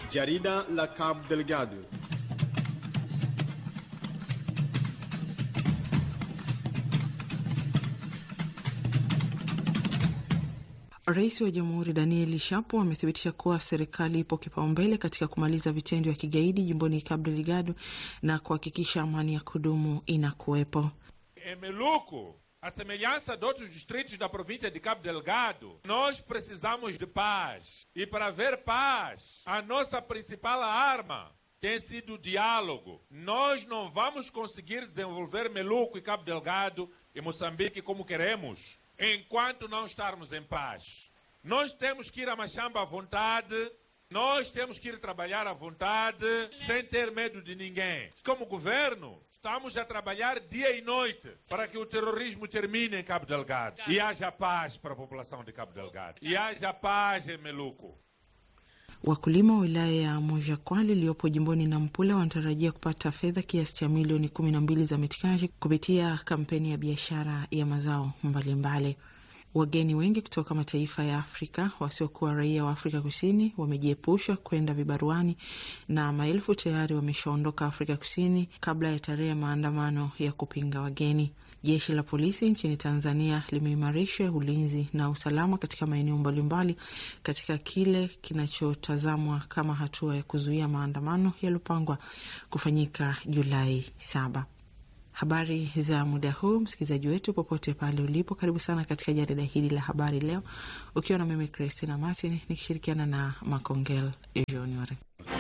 Jarida la Cabo Delgado. Rais wa Jamhuri Daniel Shapo amethibitisha kuwa serikali ipo kipaumbele katika kumaliza vitendo vya kigaidi jimboni Cabo Delgado na kuhakikisha amani ya kudumu inakuwepo. Em Meluco, a semelhança de outros distritos da província de Cabo Delgado, nós precisamos de paz. E para haver paz, a nossa principal arma tem sido o diálogo. Nós não vamos conseguir desenvolver Meluco e Cabo Delgado e Moçambique como queremos enquanto não estarmos em paz. Nós temos que ir a Machamba à vontade, nós temos que ir trabalhar à vontade, sem ter medo de ninguém. Como governo, estamos a trabalhar dia e noite para que o terrorismo termine em Cabo Delgado e haja paz para a população de Cabo Delgado e haja paz em Meluco. Wakulima wa wilaya ya Mojakwali iliyopo jimboni Nampula wanatarajia kupata fedha kiasi cha milioni kumi na mbili za mitikaji kupitia kampeni ya biashara ya mazao mbalimbali. Wageni wengi kutoka mataifa ya Afrika wasiokuwa raia wa Afrika Kusini wamejiepusha kwenda vibaruani na maelfu tayari wameshaondoka Afrika Kusini kabla ya tarehe ya maandamano ya kupinga wageni. Jeshi la polisi nchini Tanzania limeimarisha ulinzi na usalama katika maeneo mbalimbali katika kile kinachotazamwa kama hatua ya kuzuia maandamano yaliyopangwa kufanyika Julai saba. Habari za muda huu, msikilizaji wetu popote pale ulipo, karibu sana katika jarida hili la habari leo, ukiwa na mimi Christina Martin nikishirikiana na Makongel Junior.